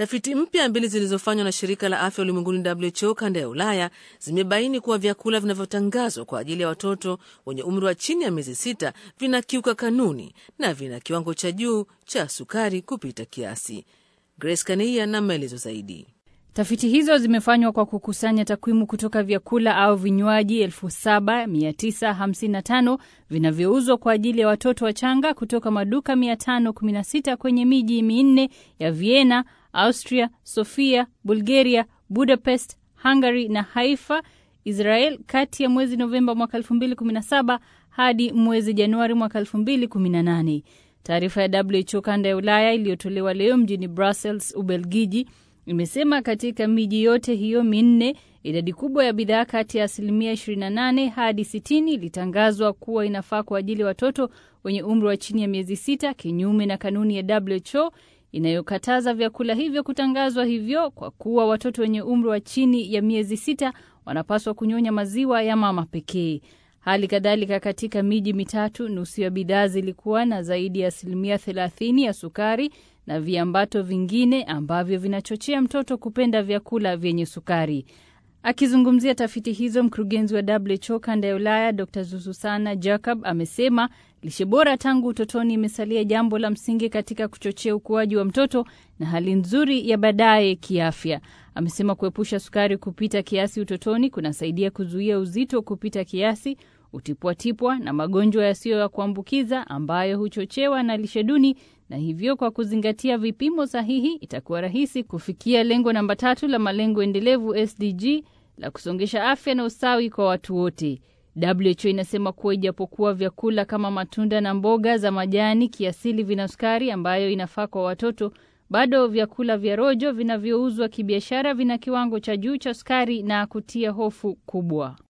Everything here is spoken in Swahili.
Tafiti mpya mbili zilizofanywa na shirika la afya ulimwenguni WHO kanda ya Ulaya zimebaini kuwa vyakula vinavyotangazwa kwa ajili ya watoto wenye umri wa chini ya miezi sita vinakiuka kanuni na vina kiwango cha juu cha sukari kupita kiasi. Grace Kaneia na maelezo zaidi. Tafiti hizo zimefanywa kwa kukusanya takwimu kutoka vyakula au vinywaji 7955 vinavyouzwa kwa ajili ya watoto wachanga kutoka maduka 516 kwenye miji minne ya Vienna, Austria, Sofia, Bulgaria, Budapest, Hungary na Haifa, Israel kati ya mwezi Novemba mwaka 2017 hadi mwezi Januari mwaka 2018. Taarifa ya WHO kanda ya Ulaya iliyotolewa leo mjini Brussels, Ubelgiji imesema katika miji yote hiyo minne idadi kubwa ya bidhaa kati ya asilimia 28 hadi 60 ilitangazwa kuwa inafaa kwa ajili ya watoto wenye umri wa chini ya miezi sita, kinyume na kanuni ya WHO inayokataza vyakula hivyo kutangazwa hivyo, kwa kuwa watoto wenye umri wa chini ya miezi sita wanapaswa kunyonya maziwa ya mama pekee. Hali kadhalika katika miji mitatu, nusu ya bidhaa zilikuwa na zaidi ya asilimia 30 ya sukari na viambato vingine ambavyo vinachochea mtoto kupenda vyakula vyenye sukari. Akizungumzia tafiti hizo, mkurugenzi wa WHO kanda ya Ulaya Dr Zuzusana Jacob amesema lishe bora tangu utotoni imesalia jambo la msingi katika kuchochea ukuaji wa mtoto na hali nzuri ya baadaye kiafya. Amesema kuepusha sukari kupita kiasi utotoni kunasaidia kuzuia uzito kupita kiasi, utipwatipwa na magonjwa yasiyo ya kuambukiza ambayo huchochewa na lishe duni na hivyo kwa kuzingatia vipimo sahihi itakuwa rahisi kufikia lengo namba tatu la malengo endelevu SDG la kusongesha afya na usawi kwa watu wote. WHO inasema kuwa ijapokuwa vyakula kama matunda na mboga za majani kiasili vina sukari ambayo inafaa kwa watoto, bado vyakula vya rojo vinavyouzwa kibiashara vina kiwango cha juu cha sukari na kutia hofu kubwa.